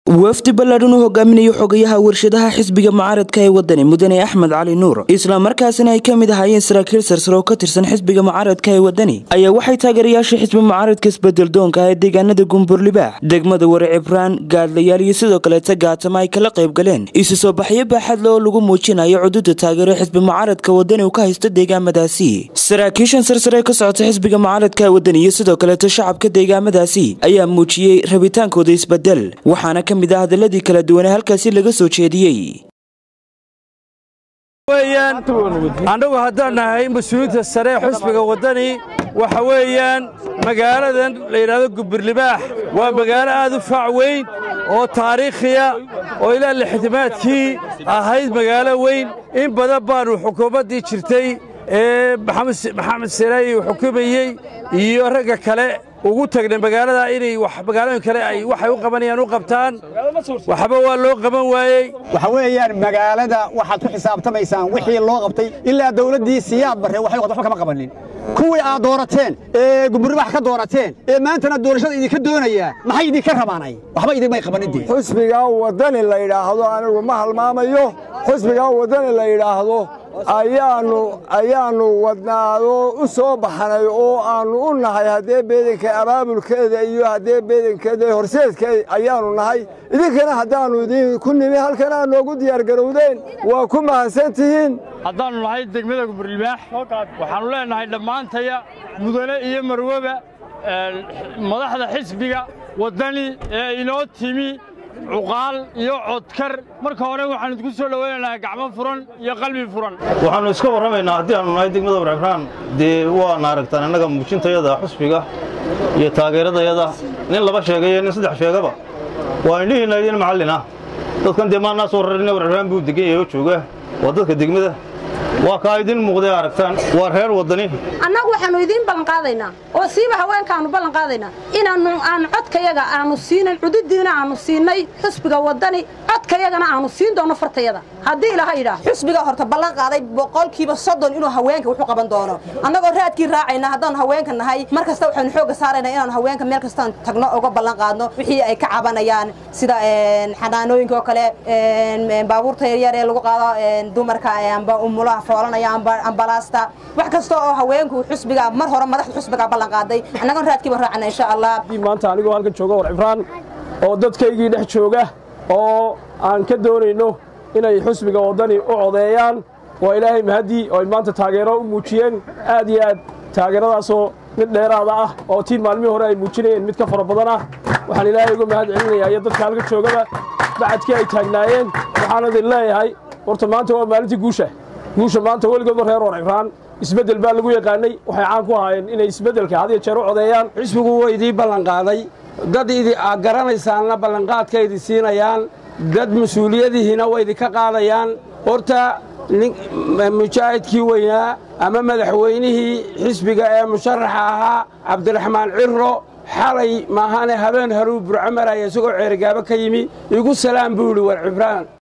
wafdi ballaadhan u hogaaminayo xogayaha warshadaha xisbiga mucaaradka ee wadani mudane axmed cali nuur islamarkaasina ay ka mid ahaayeen saraakiil sarsare oo ka tirsan xisbiga mucaaradka ee wadani ayaa waxay taageerayaasha xisbi mucaaradka isbedeldoonka ee deegaanada gumburlibaax degmada ware cibraan gaadlayaal iyo sidoo kaleeta gaatama ay kala qayb galeen isu soo baxyo baaxadle oo lagu muujinayo cududa taageero xisbi mucaaradka wadani uu ka haysto deegaamadaasi saraakiishan sarsare ee ka socota xisbiga mucaaradka ee wadani iyo sidoo kaleeta shacabka deegaamadaasi ayaa muujiyey rabitaankooda isbedel waxaana ka mid ah hadaladii kala duwanee halkaasi laga soo jeediyey weyaan annagu haddaan nahay mas-uuliyiinta sare ee xusbiga waddani waxa weeyaan magaaladan la yidhahdo gubirlibaax waa magaalo aad u faac weyn oo taariikhiya oo ilaa lixtimaadkii ahayd magaalo weyn in badan baannu xukuumaddii jirtay ee maxamed siraayi uu xukumayey iyo ragga kale ugu tagnay magaalada inay magaalooyin kale ay waxay u qabanayaan u qabtaan waxba waa loo qaban waayey waxa weeyaan magaalada waxaad ku xisaabtamaysaan wixii loo qabtay ilaa dawladdii siyaad barre waxay waxba kama qabanin kuwii aad doorateen ee gumburbax ka doorateen ee maantana doorashada idinka doonayaa maxay idinka rabaanay waxba idinmay qabanidii xusbigaa waddani la yidhaahdo anigu ma halmaamayo xusbigaa waddani la yidhaahdo ayaannu ayaannu wadnaado u soo baxnay oo aannu u nahay haddee beedanka abaabulkeeda iyo haddee beedankeeda horseedkeeda ayaannu nahay idinkana haddaannu idinku nimi halkan aad noogu diyaargarowdeen waa ku mahadsan tihiin haddaannu nahay degmada guburnibaax waxaannu leennahay dhammaantaya mudane iyo marweba madaxda xisbiga waddani ee inoo timi cuqaal iyo codkar marka hore waxaannu idinku soo dhowaynaynaa gacmo furan iyo qalbi furan waxaannu iska warramaynaa haddii aannu nahay degmada warcibraan dee waana aragtaan innaga muujintayada xusbiga iyo taageeradayada nin laba sheegayo nin saddex sheegaba waa indhihiinna idin macallin ah dadkan dee maannaa soo rarina warcibraan buu degan yahay oo jooga waa dadka degmada waa kaa idin muuqday aragtaan waa reer waddani annagu waxaannu idiin ballanqaadaynaa oo siiba haweenkaannu ballanqaadaynaa inaannu aanu codkayaga aannu siinayn cududiina aannu siinay xusbiga waddani codkayagana aannu siin doonno fartayada haddii ilaha yidhaah xusbiga horta ballan qaaday boqolkiiba soddon inuu haweenka wuxu qaban doono annagoo raadkii raacayna haddaannu haweenka nahay mar kasta waxaynu xoogga saaraynaa inaannu haweenka meel kastaan tagno uga ballan qaadno wixii ay ka cabanayaan sida xanaanooyinka oo kale baabuurta yaryar ee lagu qaado dumarka amba umulaha foolanaya ambalaasta wax kasta oo haweenku xusbiga mar hore madaxda xusbiga ballan qaaday annagoon raadkiiba raacana insha allah maanta anigoo halkan jooga war cibraan oo dadkaygii dhex jooga oo aan ka doonayno inay xusbiga waddani u codeeyaan waa ilaahay mahadii oo ay maanta taageero u muujiyeen aad iyo aad taageeradaasoo mid dheeraada ah oo tiin maalmihii hore ay muujinayeen mid ka fara badan ah waxaan ilaahay uga mahad celinayaa iyo dadka halka joogaba bacadkii ay taagnaayeen waxaan idin leeyahay horta maanta waa maalintii guusha guusha maanta weligoodba reer war cibraan isbeddel baa lagu yaqaanay waxay caan ku ahaayeen inay isbeddelka had iyo jeer u codeeyaan xisbigu waa idii ballanqaaday dad idi aad garanaysaanna ballanqaadka idi siinayaan dad mas-uuliyadihiina waa idinka qaadayaan horta mujaahidkii weynaa ama madaxweynihii xisbiga ee musharaxa ahaa cabdiraxmaan cirro xalay maahane habeen haruu burco maraya isagoo ceerigaabo ka yimi igu salaam buu idhi war cibraan